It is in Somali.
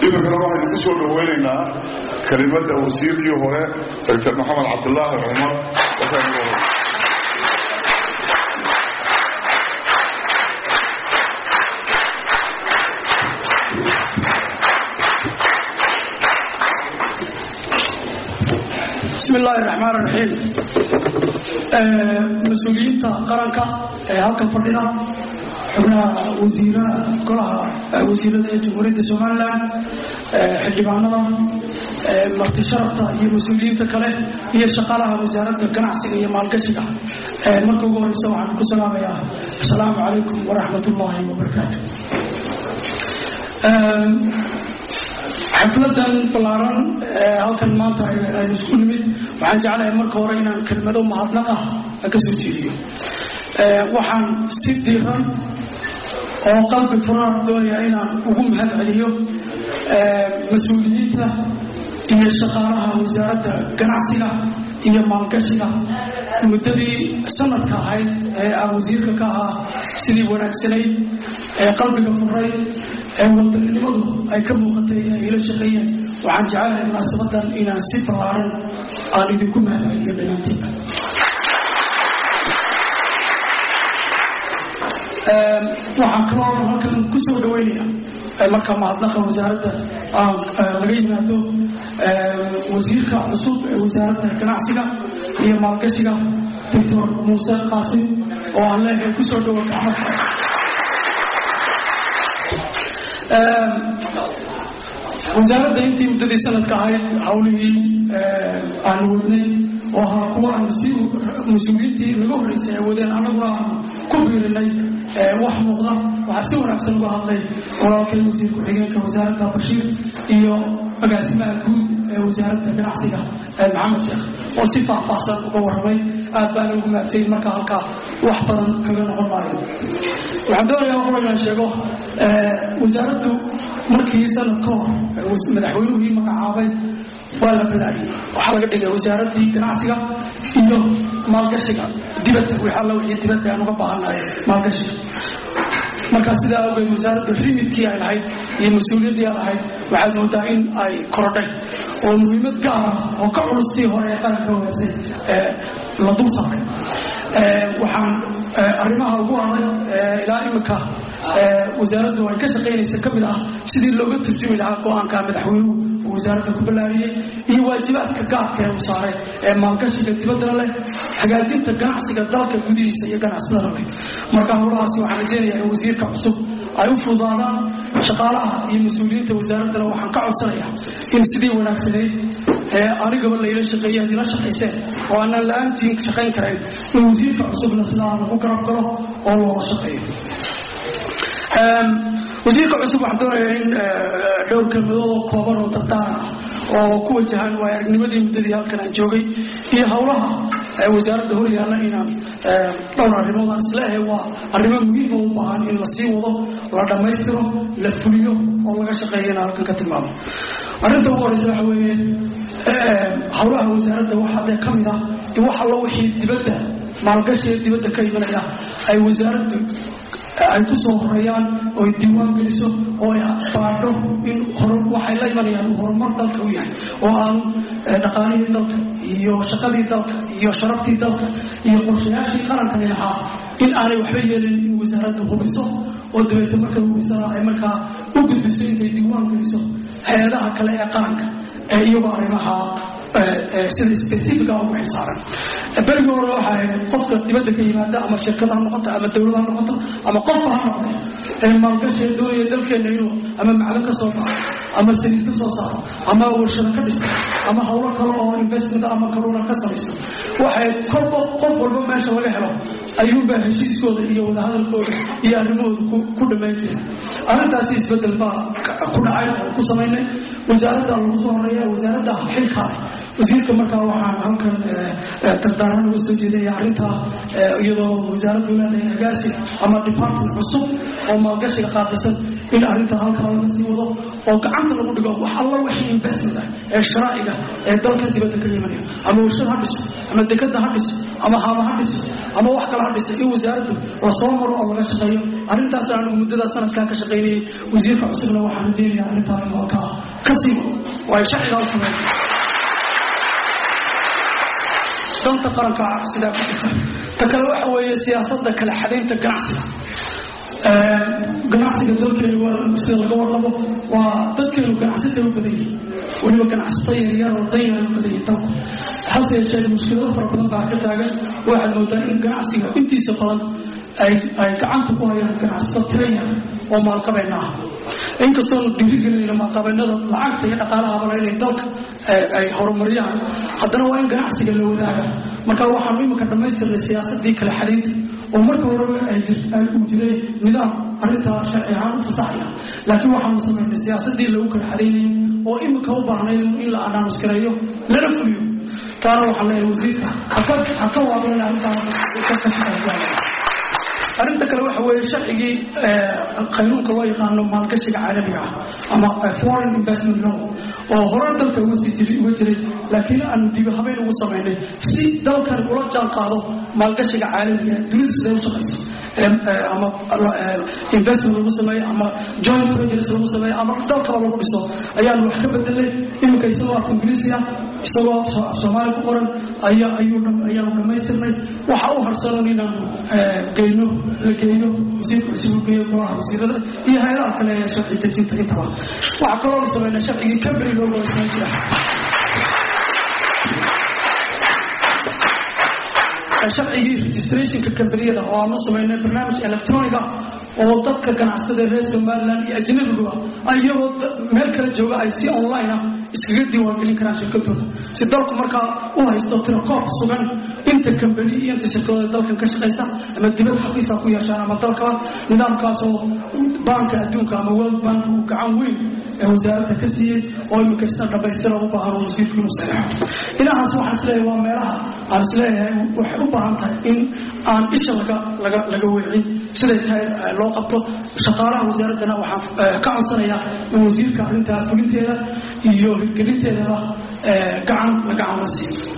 iminkana waxaynu ku soo dhoweynaynaa kelimadda wasiirkii hore doctor maxamed cabdulaahi cumar waxaynu bismi illaahi raxmaan raxiim mas-uuliyiinta qaranka ee halkan fadhida xubnaha wasiiraha golaha wasiirada ee jamhuuriyadda somalilan xildhibaanada marti sharafta iyo mas-uuliyiinta kale iyo shaqaalaha wasaaradda ganacsiga iyo maalgashiga marka ugu horeysa waxaan ku salaamayaa asalaamu calaykum waraxmat ullaahi wabarakaatu xafladan ballaaran halkan maanta aynu isku nimid waxaan jeclahay marka hore inaan kelmado mahadnaq ah ka soo jeediyo waxaan si diiran oo qalbi furan doonaya inaan ugu mahad celiyo mas-uuliyiinta iyo shaqaalaha wasaaradda ganacsiga iyo maalgashiga muddadii sanadka ahayd ee aan wasiirka ka ahaa sidii wanaagsanayd ee qalbiga furay ee wadaninimadu ay ka muuqatay ee ila shaqeeyeen waxaan jecelahay munaasabadan inaan si ballaaran aan idinku mahadceliyo dhammaantiin waxaan kaloo halkan ku soo dhaweynaya marka mahadnaqa wasaaradda laga yimaado wasiirka cusub ee wasaaradda ganacsiga iyo maalgashiga doctor muuse qaasim oo aan leeyahay ku soo dhawo gacmada wasaaradda intii muddadii sanadka ahayd hawlihii aanu wadnay oo ahaa kuwa aanu si mas-uuliyiintii naga horreysay ay wadeen annaguna aanu ku biirinay wax muuqda waxaa si wanaagsan uga hadlay walaalkay wasiir ku-xigeenka wasaaradda bashiir iyo agaasimaha guud ee wasaaradda ganacsiga maxamed sheekh oo si faahfaahsan uga warramay aad baana ugu mahadsayin marka halkaa wax badan kaga noqon maayo waxaan doonayaa hor inaan sheego wasaaraddu markii sanad ka hor madaxweynuhii magacaabay waa la balaariyey waxaa laga dhigay wasaaraddii ganacsiga iyo maalgashiga dibadda wixii alla wixii dibadda aan uga baahannahay maalgashiga markaa sidaa awgeed wasaaradda rimidkii ay lahayd iyo mas-uuliyaddii ay lahayd waxaad moodaa in ay korodhay oo muhiimad gaar ah oo ka culustii hore ee qaranka horeysay la dul saaray waxaan arrimaha ugu adag ilaa imika wasaaraddu ay ka shaqaynaysa ka mid ah sidii looga turjumi lahaa go-aanka madaxweynuhu uu wasaaradda ku ballaariyey iyo waajibaadka gaarka ee uu saaray ee maalgashiga dibaddana leh hagaajinta ganacsiga dalka gudihiisa iyo ganacsadana leh marka howlahaasi waxaan rajeynayaa in wasiirka cusub ay u fududaadaan shaqaalaha iyo mas-uuliyiinta wasaaraddana waxaan ka codsanayaa in sidii wanaagsanayd ee anigaba layla shaqeeyey aad ila shaqayseen oo aanaan la-aantiin shaqayn karayn in wasiirka cusubna sidaa lagu garab galo oo loola shaqeeyo wasiirka cusub waxaan doonayaa in dhowr kelmadoodoo kooban oo dardaar ah oo ku wajahan waay aragnimadii muddadii halkan aan joogay iyo howlaha wasaaradda hor yaalla inaan dhowr arrimood aan isleehay waa arrimo muhiima u baahan in la sii wado la dhammaystiro la fuliyo oo laga shaqeeyo inaan halkan ka tilmaamo arrinta ugu horeysa waxa weeye howlaha wasaaradda waxaa dee ka mid ah in wax allo wixii dibadda maalgashiga dibadda ka imanaya ay wasaaraddu ay ku soo horeeyaan oo ay diiwaan geliso oo ay baadho in waxay la imanayaan uu horumar dalka u yahay oo aan dhaqaalihii dalka iyo shaqadii dalka iyo sharaftii dalka iyo qorshayaashii qarankani lahaa in aanay waxba yeelin in wasaaraddu hubiso oo dabeete markay hubisana ay markaa u gudbiso intay diiwaan geliso hay-adaha kale ee qaranka ee iyagoo arrimaha sida specifica ugu xisaaran berigii hore waxa ahayd qofka dibadda ka yimaada ama shirkad ha noqoto ama dowlad ha noqoto ama qofka ha noqday ee maalgashiga doonaya dalkeena inuu ama macdan ka soo baxo ama saliid ka soo saaro ama warshado ka dhisto ama howlo kale oo investment ama kaluuna ka samaysto waxay kolba qof walba meesha laga helo ayuunbaa heshiiskooda iyo wadahadalkooda iyo arrimahooda ku dhammayn jiray arrintaasi isbedel baa ku dhacay oo ku samaynay wasaaradda lagu soo horeeya wasaaradda xilkaale wasiirka markaa waxaan halkan dardaaran uga soo jeedaya arrintaa iyadoo wasaaraddu leedahay agaasi ama department cusub oo maalgashiga qaabilsan in arrintaa halkaa laga sii wado oo gacanta lagu dhigo wax alla wixii investment ah ee sharaa'iga ee dalka dibadda ka imanaya ama warshad ha dhiso ama dekada ha dhiso ama haama ha dhiso ama wax kale ha dhiso in wasaaraddu la soo maro oo laga shaqeeyo arrintaas anigu muddadaa sanadkaa ka shaqaynayay wasiirka cusubna waxaan rajeynayaa arrintaa inuu halkaa ka sii wado oo ay sharcigaa u sameeyaan danta qaranka sidaa ku jirta ta kale waxa weeye siyaasadda kala xadaynta ganacsiga ganacsiga dalkeenu waa sida laga warrabo waa dadkeenu ganacsatay u badan yihin weliba ganacsata yaryar oo danyar u badan yihin dalku hase yeeshee mushkilado fara badan baa ka taagan waxaad moodaa in ganacsiga intiisa badan ay ay gacanta ku hayaan ganacsato tiraya oo maalqabeenna ah inkastoonu dhiirigelinayna maalqabeennada lacagta iyo dhaqaalahaba inay dalka ay horumariyaan haddana waa in ganacsiga la wadaaga marka waxaanu iminka dhammaystirnay siyaasadii kala xadaynta oo marka horeba uu jiray nidaam arrintaa sharci ahaan u fasaxaya laakiin waxaanu samaynay siyaasadii lagu kala xadaynayay oo iminka u baahnayd in la anaamuskareeyo lana fuliyo taana waxaan leeyahay wasiirka ha ka waaban arrintaa arrinta kale waxa weeye sharcigii qaynuunka loo yaqaano maalgashiga caalamiga ah ama foreign investment law oo hore dalka uga sii jiray uga jiray laakiin aanu dibi habeen ugu samaynay si dalkan ula jaan qaado maalgashiga caalamiga dunida siday u shaqayso ama investment lagu sameeyo ama joint ventures lagu sameeyo ama dalkaba lagu dhiso ayaanu wax ka bedelay iminka isagoo af ingiriisi ah isagoo af soomaali ku qoran ayaa ayuu ayaanu dhammaystirnay waxa u harsanan inaanu geyno la geeyo wasiirka cusub u geeyo golaha wasiirada iyo hay-adaha kale ee sharci dejinta intaba waxaa kaloo la sameynaa sharcigii cambry loo golaysan jira sharcigii registrationka kambaniyada oo aanu samaynay barnaamij electronic ah oo dadka ganacsatada reer somaliland iyo ajnabiguba iyagoo meel kala jooga ay si online ah iskaga diiwaangelin karaan shirkadooda si dalku markaa u haysto tirakoob sugan inta kambani iyo inta shirkadooda dalkan ka shaqaysa ama dibad xafiisa ku yeeshaan ama dalkaba nidaamkaasoo baanka adduunka ama world bank uu gacan weyn ee wasaaradda ka siiyey oo iminka isna dhammaystira u baahan oo wasiirku inuu saxeexo inahaas waxaan isleeyahay waa meelaha aan isleeyahay waxay u baahan tahay in aan isha laga laga laga weecin siday tahay loo qabto shaqaalaha wasaaraddana waxaan ka codsanayaa in wasiirka arrintaa fulinteeda iyo hirgelinteedaba gacan la gacan la siiyo